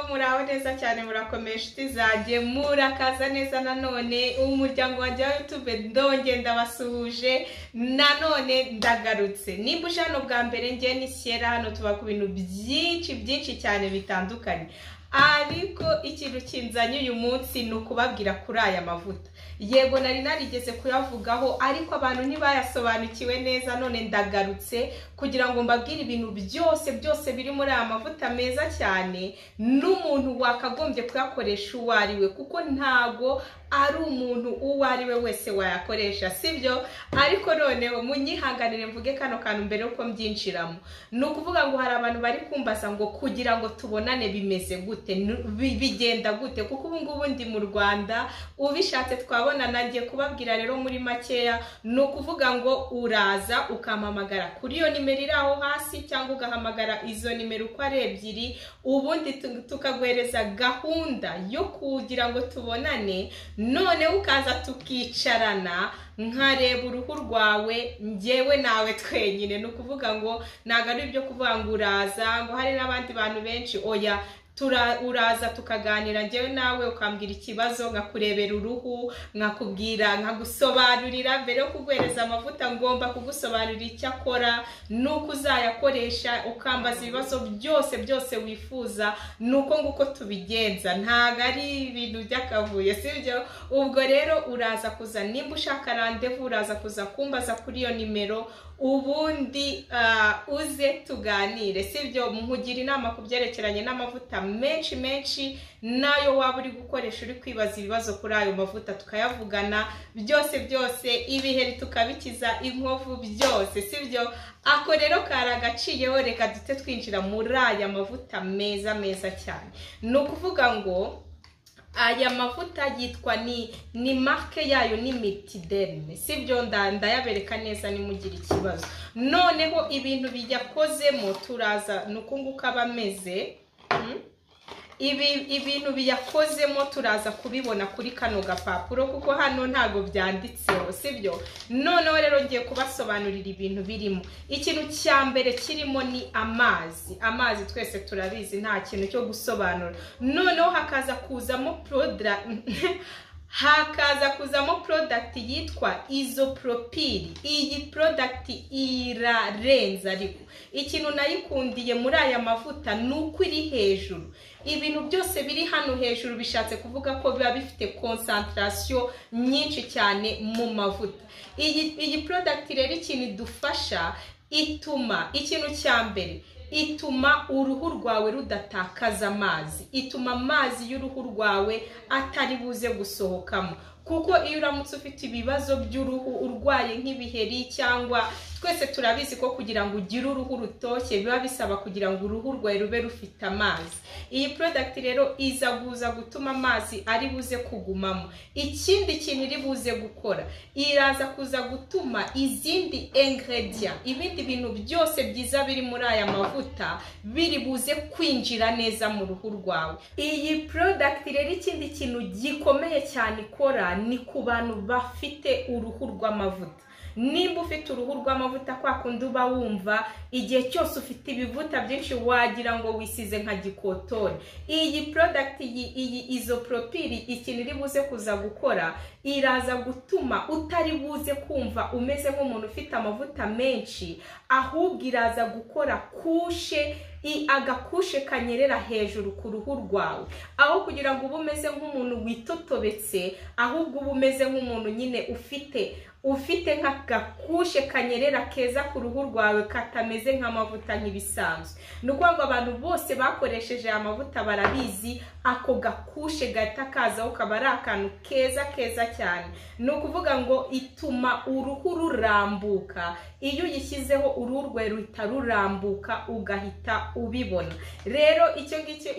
muraho neza cyane murakomeye inshuti zanjye murakaza neza nanone umuryango wanjye wa yutube ndonge ndabasuhuje nanone ndagarutse nimba uje hano bwa mbere ngiye ni siyera hano tuba ku bintu byinshi byinshi cyane bitandukanye ariko ikintu kinzanye uyu munsi ni ukubabwira kuri aya mavuta yego nari narigeze kuyavugaho ariko abantu ntibayasobanukiwe neza none ndagarutse kugira ngo mbabwire ibintu byose byose biri muri aya mavuta meza cyane n'umuntu wakagombye kuyakoresha uwo ari we kuko ntago ari umuntu uwo ari we wese wayakoresha sibyo ariko noneho munyihanganire mvuge kano kantu mbere y'uko mbyinjiramo ni ukuvuga ngo hari abantu bari kumbaza ngo kugira ngo tubonane bimeze gute bigenda gute kuko ubu ngubu ndi mu rwanda ubishatse twabona nagiye kubabwira rero muri makeya ni ukuvuga ngo uraza ukampamagara kuri iyo nimero iri aho hasi cyangwa ugahamagara izo nimero uko ari ebyiri ubundi tukaguhereza gahunda yo kugira ngo tubonane noneho ukaza tukicarana nkareba uruhu rwawe ngewe nawe twenyine ni ukuvuga ngo ntabwo ari ibyo kuvuga ngo uraza ngo hari n'abandi bantu benshi oya uraza tukaganira ngewe nawe ukambwira ikibazo nkakurebera uruhu nkakubwira nkagusobanurira mbere yo kuguhereza amavuta ngomba kugusobanurira icyo akora n'uko uzayakoresha ukambaza ibibazo byose byose wifuza ni uko nguko tubigenza ntabwo ari ibintu by'akavuyo si byo ubwo rero uraza kuza nimba ushaka randevu uraza kuza kumbaza kuri iyo nimero ubundi uze tuganire sibyo nkugira inama ku byerekeranye n'amavuta menshi menshi nayo waba uri gukoresha uri kwibaza ibibazo kuri ayo mavuta tukayavugana byose byose ibiheri tukabikiza inkovu byose sibyo ako rero karagaciyeho reka dute twinjira muri aya mavuta meza meza cyane ni ukuvuga ngo aya mavuta yitwa ni ni marike yayo ni mitiderine si byo ndayabereka neza nimugire ikibazo noneho ibintu biyakozemo turaza ni uku nguko aba ameze ibintu biyakozemo turaza kubibona kuri kano gapapuro kuko hano ntabwo byanditseho si byo noneho rero ngiye kubasobanurira ibintu birimo ikintu cya mbere kirimo ni amazi amazi twese turabizi nta kintu cyo gusobanura noneho hakaza kuzamo poroda hakaza kuzamo porodagiti yitwa izoporopiri iyi porodagiti irarenze ariko ikintu nayikundiye muri aya mavuta ni uko iri hejuru ibintu byose biri hano hejuru bishatse kuvuga ko biba bifite konsantarasiyo nyinshi cyane mu mavuta iyi iyi porodagiti rero ikintu idufasha ituma ikintu cya mbere ituma uruhu rwawe rudatakaza amazi ituma amazi y'uruhu rwawe atari buze gusohokamo kuko iyo uramutse ufite ibibazo by'uruhu urwaye nk'ibiheri cyangwa twese turabizi ko kugira ngo ugire uruhu rutoshye biba bisaba kugira ngo uruhu rwawe rube rufite amazi iyi porodagiti rero iza kuza gutuma amazi ari buze kugumamo ikindi kintu iri buze gukora iraza kuza gutuma izindi engerediya ibindi bintu byose byiza biri muri aya mavuta biri buze kwinjira neza mu ruhu rwawe iyi porodagiti rero ikindi kintu gikomeye cyane ikora ni ku bantu bafite uruhu rw'amavuta nimba ufite uruhu rw'amavuta kwa kundi uba wumva igihe cyose ufite ibivuta byinshi wagira ngo wisize nka gikotore iyi porodagiti iyi izoporopiri ikintu iri buze kuza gukora iraza gutuma utari buze kumva umeze nk'umuntu ufite amavuta menshi ahubwo iraza gukora kushe agakushe kanyerera hejuru ku ruhu rwawe aho kugira ngo ube umeze nk'umuntu witotobetse ahubwo uba umeze nk'umuntu nyine ufite ufite nk'agakushe kanyerera keza ku ruhu rwawe katameze nk'amavuta nk'ibisanzwe ni ukuvuga ngo abantu bose bakoresheje aya mavuta barabizi ako gakushe gahita kazaho kaba ari akantu keza keza cyane ni ukuvuga ngo ituma uruhu rurambuka iyo uyishyizeho uruhu rwawe ruhita rurambuka ugahita ubibona rero icyo ngicyo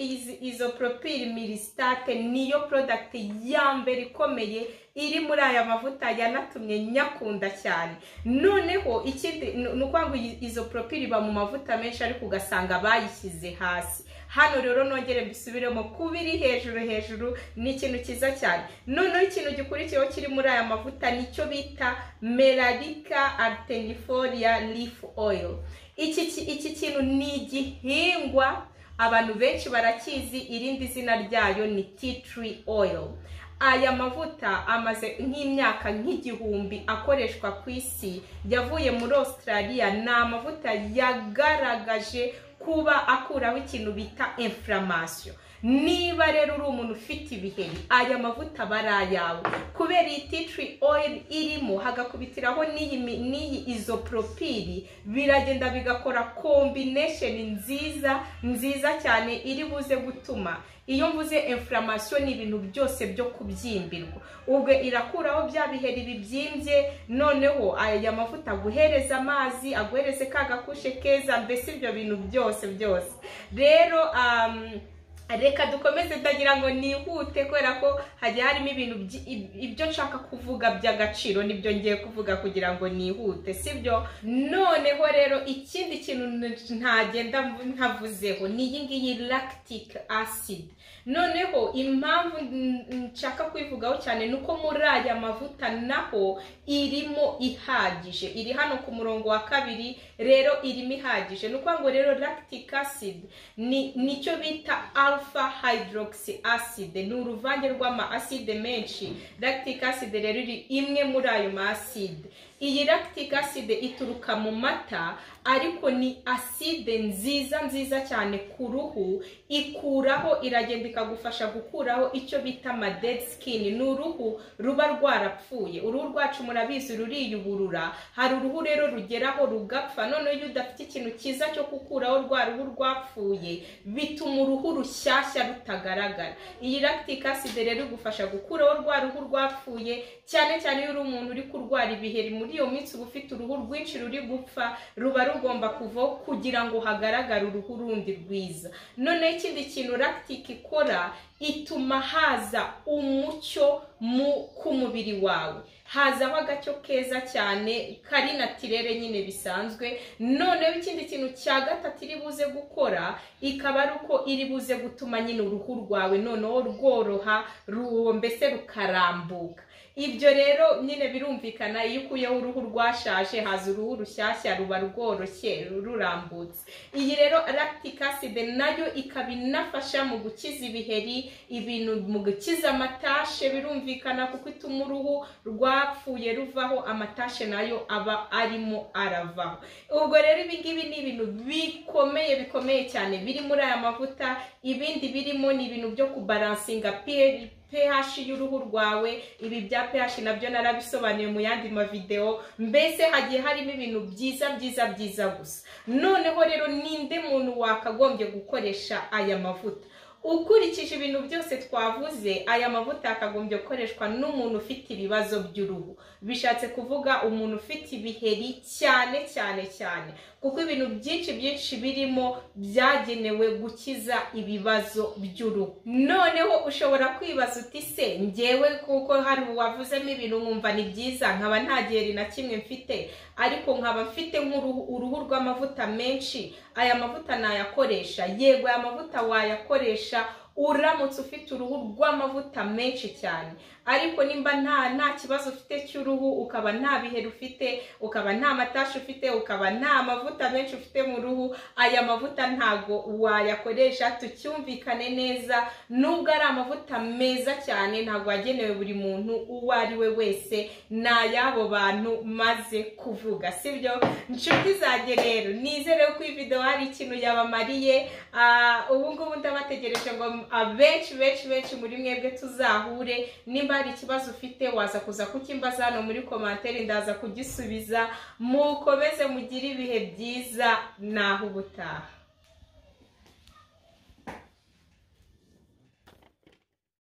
izo poropiri mirisitake niyo porodagiti ya mbere ikomeye iri muri aya mavuta yanatumye nyakunda cyane noneho ikindi ni ukuvuga ngo izo poropiri iba mu mavuta menshi ariko ugasanga bayishyize hasi hano rero nongere mbisubiremo kuba iri hejuru hejuru ni ikintu cyiza cyane noneho ikintu gikurikiyeho kiri muri aya mavuta nicyo bita merarika arteniforiya lifu oil iki kintu ni igihingwa abantu benshi barakizi irindi zina ryayo ni tea tree oil aya mavuta amaze nk'imyaka nk'igihumbi akoreshwa ku isi yavuye muri australia ni amavuta yagaragaje kuba akuraho ikintu bita inflammation niba rero uri umuntu ufite ibiheri aya mavuta barayawe kubera iyi titri oil irimo hagakubitiraho n'iyi mi- n'iyi izopropili biragenda bigakora combination nziza nziza cyane iri buze gutuma iyo mvuze inflammation ni ibintu byose byo kubyimbirwa ubwo irakuraho bya biheri bibyimbye noneho aya mavuta aguhereza amazi aguhereze ka gakushe keza mbese ibyo bintu byose byose rero um, reka dukomeze ndagira ngo nihute kubera ko hagiye harimo ibintu byi- ib- ibyo nshaka kuvuga by'agaciro nibyo ngiye kuvuga kugira ngo nihute sibyo noneho rero ikindi kintu n- ntagenda mv- ntavuzeho ni iyi ngiyi lactic acid noneho impamvu n- nshaka kuyivugaho cyane ni uko muri aya mavuta naho irimo ihagije iri hano ku murongo wa kabiri rero irimo ihagije ni ukuvuga ngo rero lactic acid ni nicyo bita alpha hydroxy acid ni uruvange rw'ama acide menshi lactic acid rero iri imwe muri ayo ma acide iyi lactic acid ituruka mu mata ariko ni acide nziza nziza cyane ku ruhu ikuraho iragenda ikagufasha gukuraho icyo bita ama dead skin ni uruhu ruba rwarapfuye uruhu rwacu murabizi ruriyuburura hari uruhu rero rugeraho rugapfa noneho iyo udafite ikintu cyiza cyo gukuraho rwa ruhu rwapfuye bituma uruhu rushyashya rutagaragara iyi lactic acid rero igufasha gukuraho rwa ruhu rwapfuye cyane cyane iyo uri umuntu uri kurwara ibiheri muri iyo minsi uba ufite uruhu rwinshi ruri gupfa ruba rugomba kuvaho kugira ngo hagaragare uruhu rundi rwiza noneho ikindi kintu lactic ikora ituma haza umucyo mu ku mubiri wawe hazaho agacyo keza cyane kari natirere nyine bisanzwe noneho ikindi kintu cya gatatu iri buze gukora ikaba ari uko iri buze gutuma nyine uruhu rwawe noneho rworoha ruwo mbese rukarambuka ibyo rero nyine birumvikana iyo ukuyeho uruhu rwashaje haza uruhu rushyashya ruba rworoshye rurambutse iyi rero lactic acid nayo ikaba inafasha mu gukiza ibiheri ibintu mu gukiza amatashe birumvikana kuko ituma uruhu rwapfuye ruvaho amatashe nayo aba arimo aravaho ubwo rero ibi ngibi ni ibintu bikomeye bikomeye cyane biri muri aya mavuta ibindi birimo ni ibintu byo kubaransinga pH pH y'uruhu rwawe ibi bya pH nabyo narabisobanuye mu yandi mavideo mbese hagiye harimo ibintu byiza byiza byiza gusa noneho rero ninde muntu wakagombye gukoresha aya mavuta ukurikije ibintu byose twavuze aya mavuta yakagombye gukoreshwa n'umuntu ufite ibibazo by'uruhu bishatse kuvuga umuntu ufite ibiheri cyane cyane cyane kuko ibintu byinshi byinshi birimo byagenewe gukiza ibibazo by'uruhu noneho ushobora kwibaza uti se njyewe kuko hari uwavuzemo ibintu nkumva ni byiza nkaba nta giheri na kimwe mfite ariko nkaba mfite nk'uruhu uruhu rw'amavuta menshi aya mavuta nayakoresha yego aya mavuta wayakoresha uramutse ufite uruhu rw'amavuta menshi cyane ariko nimba nta nta kibazo ufite cy'uruhu ukaba nta biheri ufite ukaba nta matashi ufite ukaba nta mavuta menshi ufite mu ruhu aya mavuta ntago wayakoresha tucyumvikane neza nubwo ari amavuta meza cyane ntabwo yagenewe buri muntu uwo ari we wese ni ay'abo bantu maze kuvuga sibyo nshuti zanjye rero nizere ko iyi video hari ikintu yabamariye Ah, ubu ngubu ndabategereje ngo abenshi benshi benshi muri mwebwe tuzahure nimba hari ikibazo ufite waza kuza kukimbaza hano muri komantere ndaza kugisubiza mukomeze mugire ibihe byiza naho ubutaha